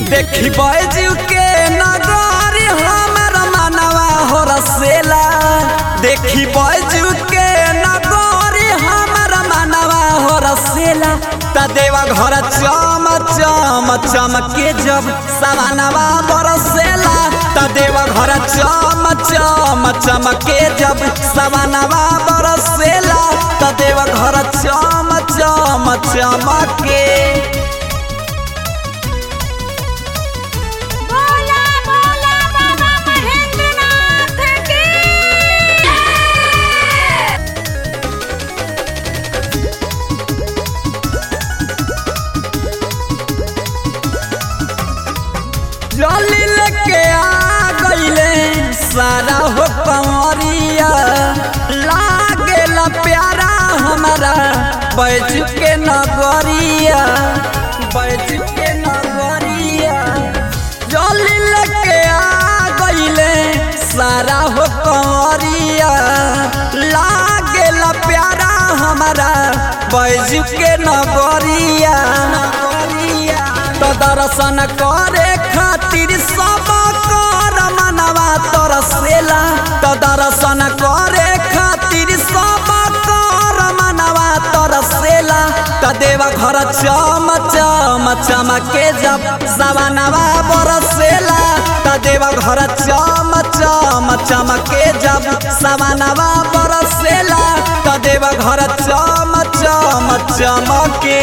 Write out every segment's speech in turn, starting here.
देखी बैजू के नगरी हमर मनवा हो रसेला देखी बैजू के नगरी हमर मनवा हो रसेला त देवा घर चम चम चमके जब सवानवा बरसेला त देवा घर चम चम चमके जब सवानवा बरसेला त देवा घर चम चम चमके बोला बोला बाबा महेंद्रनाथ की जली लेके आ गईले सारा हो कंवरिया लागेला प्यारा हमारा बैज के नगरिया बैज के नगरिया जली लेके आ गईले सारा हो कंवरिया लागेला प्यारा हमारा बैज के नगरिया नगरिया तो दर्शन करे खातिर सब कर मनवा तरसेला तो दर्शन करे खातिर सब कर मनवा तरसेला तो देवा घर चम चम चमके जब सवनवा बरसेला तो देवा घर चम चम चमके जब सवनवा बरसेला तो देवा घर चम चम चमके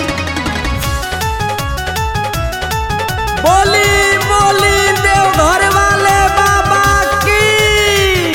बोली बोली देवघर वाले बाबा की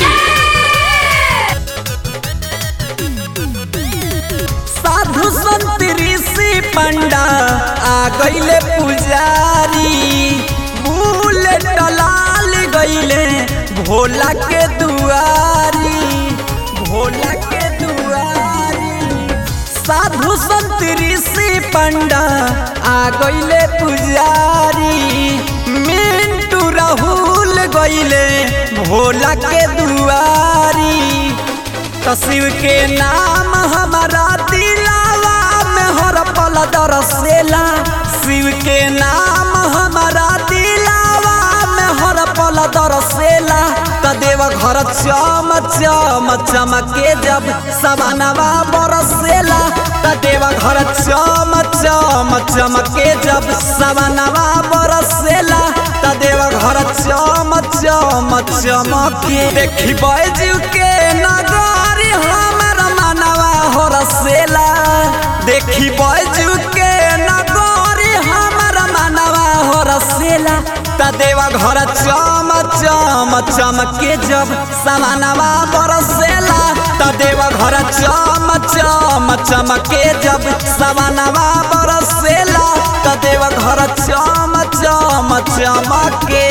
साधु संत ऋषि पंडा आ गईले पुजारी बुलेट लाल गईले भोला के दुआरी भोला के दुआरी साधु संत ऋषि पंडा आ गईले पुजारी मिंटू राहुल गईले भोला के दुआरी तो शिव के नाम हमारा दिलावा में हर पल दरसेला शिव के नाम हमारा दिलावा में हर पल दरसेला तो देव घर चम चम चमके जब सवनवा बरसेला तो देव घर चम चम चमके जब सवनवा बरसेला तो देव घर चम चम चमके देखी बैजू के नगरी हमर मनवा हो रसेला देखी बैजू के नगरी हमर मनवा हो रसेला त देवा घर चम चम चमके जब सवनवा बरसेला त देवा घर चम चम चमके जब सवनवा बरसेला त देवा घर चम चम चमके